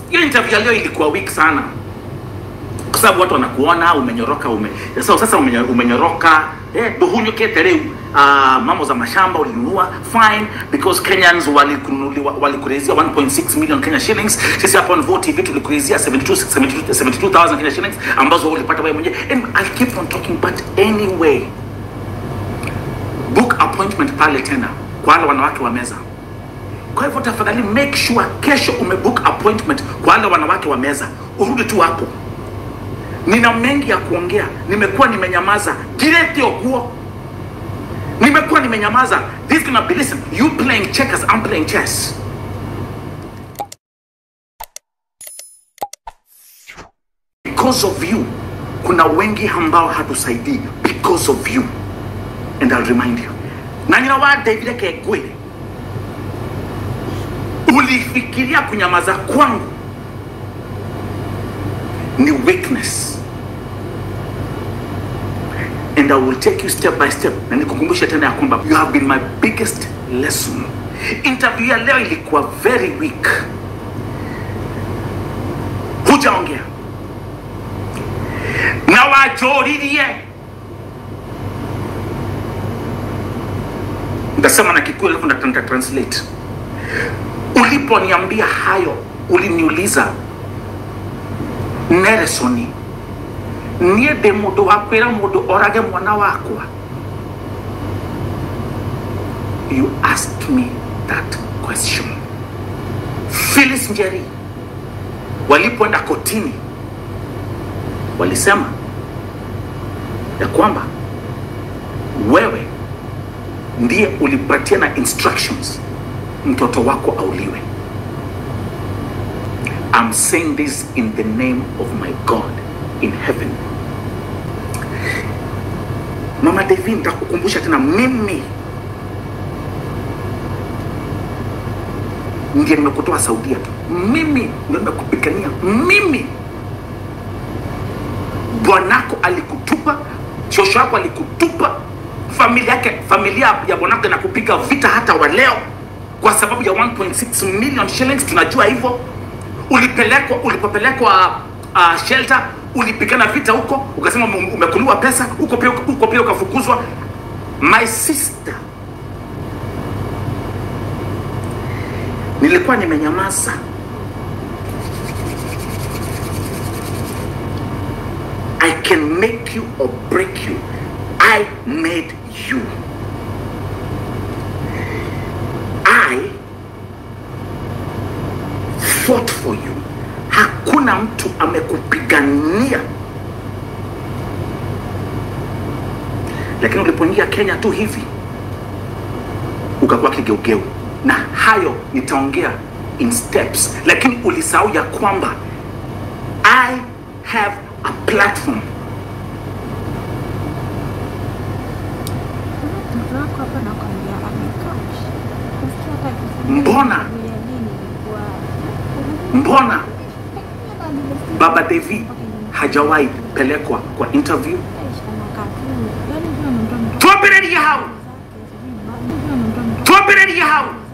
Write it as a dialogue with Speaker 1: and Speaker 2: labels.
Speaker 1: hiyo interview ya leo ilikuwa weak sana kwa sababu watu wanakuona umenyoroka ume, so, sasa umenyo, umenyoroka eh, duhunyukete rĩu uh, mambo za mashamba ulinunua fine because Kenyans walikununuliwa walikurizia 1.6 million Kenya shillings sisi hapa on Vote TV tulikurizia 72 72 72000 Kenya shillings ambazo ulipata wewe mwenyewe and I'll keep on talking but anyway book appointment pale tena kwa wale wanawake wa meza kwa hivyo tafadhali make sure kesho umebook appointment kwa wale wanawake wa meza urudi tu hapo nina mengi ya kuongea nimekuwa nimenyamaza girete okuo nimekuwa nimenyamaza this gonna be listen you playing checkers I'm playing chess because of you kuna wengi ambao hatusaidii because of you and I'll remind you na nyina wa David Kegwile ulifikiria kunyamaza kwangu ni weakness and I will take you step by step na nikukumbusha tena ya kwamba you have been my biggest lesson interview ya leo ilikuwa very weak hujaongea na wajoririe ndasema na kikuyu alafu nita- nita translate uliponiambia hayo uliniuliza neresoni niä ndä må ndå wa kwä ra må ndå orage mwana wakwa you asked me that question Phyllis Njeri walipoenda kotini walisema ya kwamba wewe ndiye ulipatia na instructions mtoto wako auliwe I'm saying this in the name of my God in heaven. Mama Devi, nitakukumbusha tena, mimi ndiye nimekutoa Saudia tu, mimi ndio nimekupigania, mimi bwanako alikutupa, shosho yako alikutupa, familia yake, familia ya bwanako inakupiga vita hata wa leo kwa sababu ya 1.6 million shillings. Tunajua hivyo. Ulipelekwa, ulipopelekwa uh, shelter, ulipigana vita huko, ukasema ume- umekuliwa pesa huko pia, huko pia ukafukuzwa. My sister, nilikuwa nimenyamaza I can make you or break you. I made you. I fought for you. Hakuna mtu amekupigania, lakini ulipoingia Kenya tu hivi ukakuwa kigeugeu, na hayo nitaongea in steps, lakini ulisahau ya kwamba I have a platform
Speaker 2: Mtoto wako hapa nakwambia amekaa. Nasikia hata akisema
Speaker 1: Mbona?
Speaker 2: ya nini ilikuwa.
Speaker 1: mbona baba Devi hajawahi pelekwa kwa interview twambĩrĩrie hau twambĩrĩrie hau